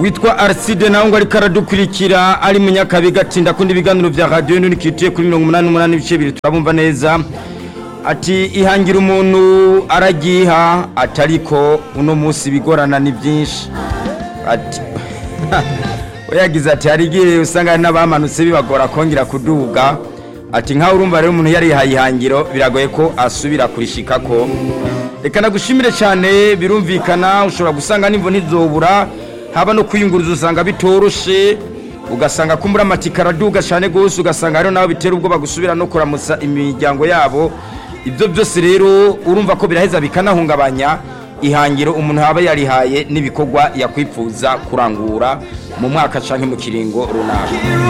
witwa arside nawe ngo ariko aradukurikira ari munyakabiga ati ndakunda ibiganiro vya radiyo nturikituye kuri mirongo umunani n'umunani ibice bibiri turabumva neza ati ihangira umuntu aragiha ati ariko uno munsi bigorana ni byinshi ati we yagize ati hari igihe usanga hari n'abamanutse bibagora kongera kuduga ati nkaho urumva rero umuntu yarihaye ihangiro biragoye ko asubira kurishikako reka nagushimire cyane birumvikana ushobora gusanga n'imvo ntizobura haba no kwiyunguruza usanga bitoroshe ugasanga kumbura amatika araduga cyane rwose ugasanga hariho n'abo bitera ubwoba gusubira no kuramutsa imiryango yabo ibyo byose rero urumva ko biraheza bikanahungabanya ihangiro umuntu yaba yarihaye n'ibikorwa yakwipfuza kurangura mu mwaka cyangwa mu kiringo runaka